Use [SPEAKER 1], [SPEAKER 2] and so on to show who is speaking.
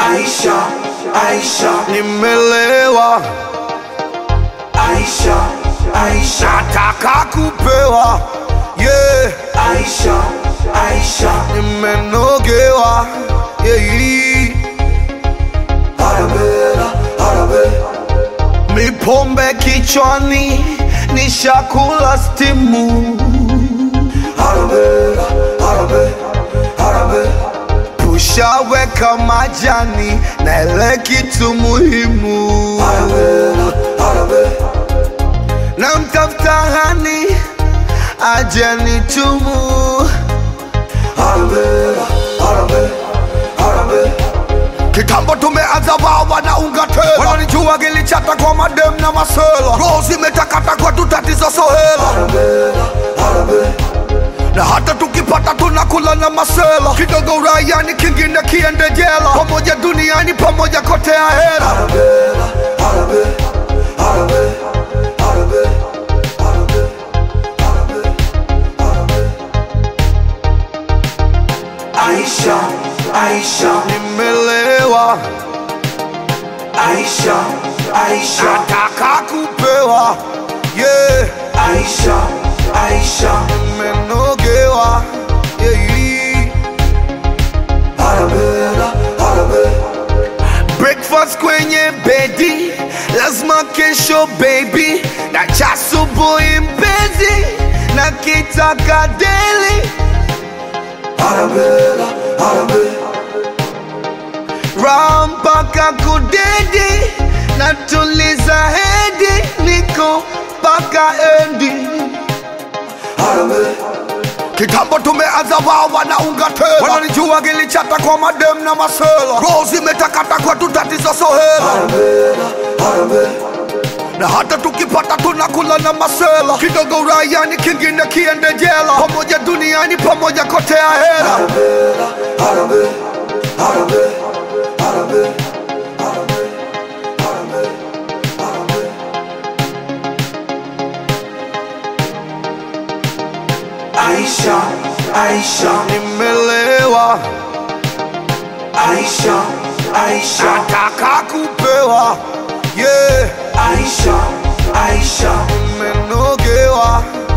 [SPEAKER 1] Aisha, Aisha,
[SPEAKER 2] nimelewa,
[SPEAKER 1] Aisha, Aisha,
[SPEAKER 2] nataka kupewa, yeah,
[SPEAKER 1] Aisha, Aisha,
[SPEAKER 2] nimenogewa, yeah.
[SPEAKER 1] Arabella, Arabe,
[SPEAKER 2] Mipombe kichwani, nishakula stimu,
[SPEAKER 1] Arabella, Arabe, Arabe,
[SPEAKER 2] tushaweka majani na ile kitu muhimu,
[SPEAKER 1] Arabella, Arabe,
[SPEAKER 2] na mtafuta hani aje nitumu.
[SPEAKER 1] Arabella, Arabe, Arabe,
[SPEAKER 2] Kitambo tumeanza wawa na unga tela, wananijua gilichata kwa madem na masela, roho zimetakata kwa tutatizo sohela
[SPEAKER 1] Arabella, Arabe,
[SPEAKER 2] na hata tukipata tunakula na masela kidogo uraiani kingine kiende jela pamoja duniani pamoja kote ya hera
[SPEAKER 1] Arabella, Arabe, Arabe, Arabe, Arabe, Arabe, Arabe. Aisha, Aisha,
[SPEAKER 2] nimelewa
[SPEAKER 1] Aisha, Aisha,
[SPEAKER 2] nataka kupewa yeah.
[SPEAKER 1] Aisha, Aisha,
[SPEAKER 2] nimenogewa yeah.
[SPEAKER 1] Arabella, Arabe,
[SPEAKER 2] breakfast kwenye bedi lazima kesho baby na cha asubuhi mpenzi na kitaka deli
[SPEAKER 1] Arabella, Arabe,
[SPEAKER 2] raha mpaka kudedi na tuliza hedi niko mpaka endi
[SPEAKER 1] Arabe,
[SPEAKER 2] kitambo tumeanza wawa na unga tela wananijua gilichata kwa madem na masela roho zimetakata kwa tutatizo sohela
[SPEAKER 1] Arabella, Arabe,
[SPEAKER 2] na hata tukipata tunakula na masela kidogo uraiani kingine kiende jela pamoja duniani pamoja kote ya hera
[SPEAKER 1] Arabella, Arabe, Arabe, Arabe, Arabe, Arabe, Arabe. Aisha, Aisha,
[SPEAKER 2] nimelewa
[SPEAKER 1] Aisha, Aisha,
[SPEAKER 2] nataka kupewa yeah.
[SPEAKER 1] Aisha, Aisha,
[SPEAKER 2] nimenogewa